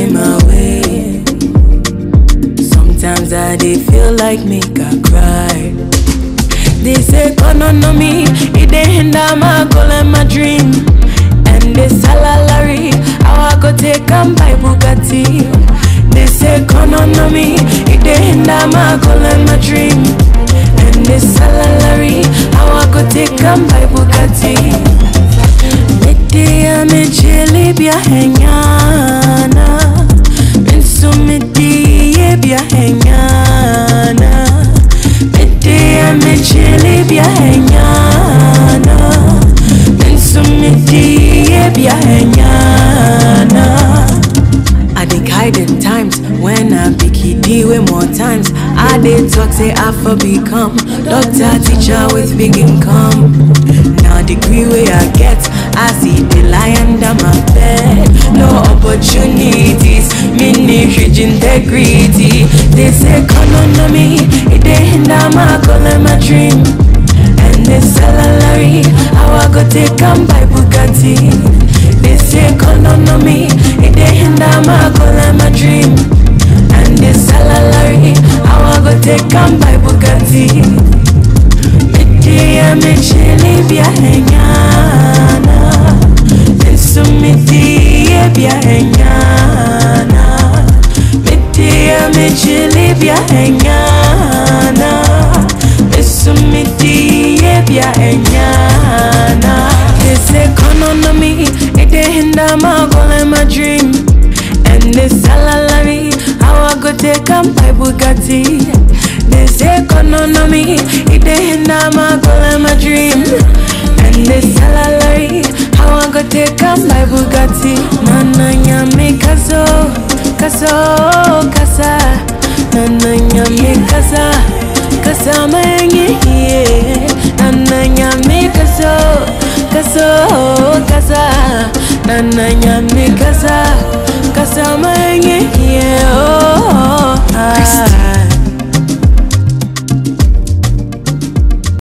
pay my way. Sometimes I dey feel like make I cry. They say economy, it dey hinder my goal and my dream. And they salary, how I go take am buy Bugatti. They say economy, it dey hinder my goal and my dream. And they salary, how I go take am buy Bugatti. Midi amechili bia henyana, minsu midi ye bia henyana. Midi amechili bia henyana, minsu midi ye bia henyana. I dey hide in times when I be kiddie way more times. I dey talk say I for become doctor teacher with big income. Now degree way I get, I see the lie under my bed. No opportunities, mini huge integrity. They say economy, it dey hinder my goal and my dream. And they salary, how I go take am buy Bugatti. They say economy, it dey hinder my goal and my dream. And the salary, how I go take am buy Bugatti. Midi ya mechili bia henyana, Ensu midi ye bia henyana. Midi ya mechili bia henyana, Ensu midi ye bia henyana. This economy, it dey hinder my goal and my dream. And this salary, how I go take am buy Bugatti. This economy, it dey hinder my goal and my dream. And this salary, how I go take am buy Bugatti. Nana nyame kaso, kaso, kasa. Nana nyame kasa, kasa menye hiye. Nana nyame kaso, kaso, kasa. Nana nyame kasa, kasa menye